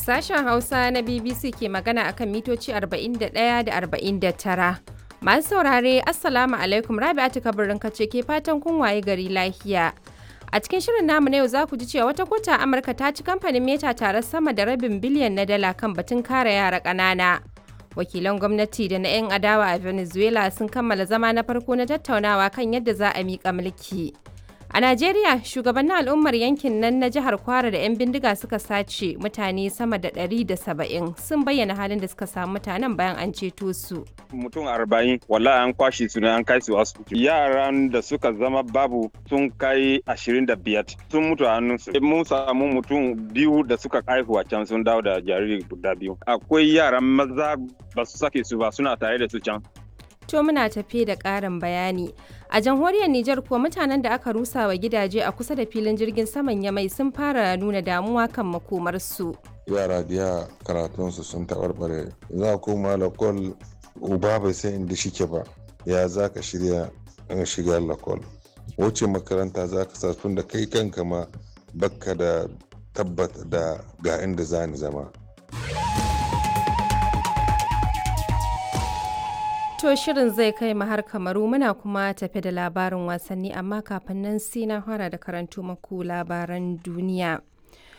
Sashen Hausa na BBC ke magana akan mitoci 41 da 49. Masu saurare, Assalamu alaikum Rabi'atu kabirin kace ke fatan kun waye gari lafiya. A cikin shirin namu na yau za ku ji cewa wata kota Amurka ta ci kamfanin Meta tare sama da rabin biliyan na dala kan batun kare yara ƙanana. Wakilan gwamnati da na 'yan adawa a Venezuela sun kammala zama na farko na tattaunawa kan yadda za a miƙa mulki. A Najeriya, shugabannin al'ummar yankin nan na jihar Kwara da 'yan bindiga suka sace mutane sama da 170 sun bayyana halin da suka samu mutanen bayan an ceto su. Mutum arba'in wala an kwashe su ne an kai su asibiti. Yaran da suka zama babu sun kai ashirin da biyar sun mutu a hannunsu. Mun samu mutum biyu da suka haihu a can sun dawo da jariri guda biyu. Akwai yaran maza ba su sake su ba suna tare da su can. To muna tafe da ƙarin bayani. A jamhuriyar Nijar kuwa mutanen da aka rusa wa gidaje a kusa da filin jirgin saman Yamai sun fara nuna damuwa kan makomarsu. Yara biya karatunsu sun taɓarɓare. Za koma lakol uba bai san inda shike ba. Ya za ka shirya in shiga lakol. Wace makaranta za ka sa tun da kai kanka ma bakka da tabbata da ga inda za ni zama. To shirin zai kai mu har kamaru muna kuma tafe da labarin wasanni amma kafin nan sai na fara da karanto maku labaran duniya.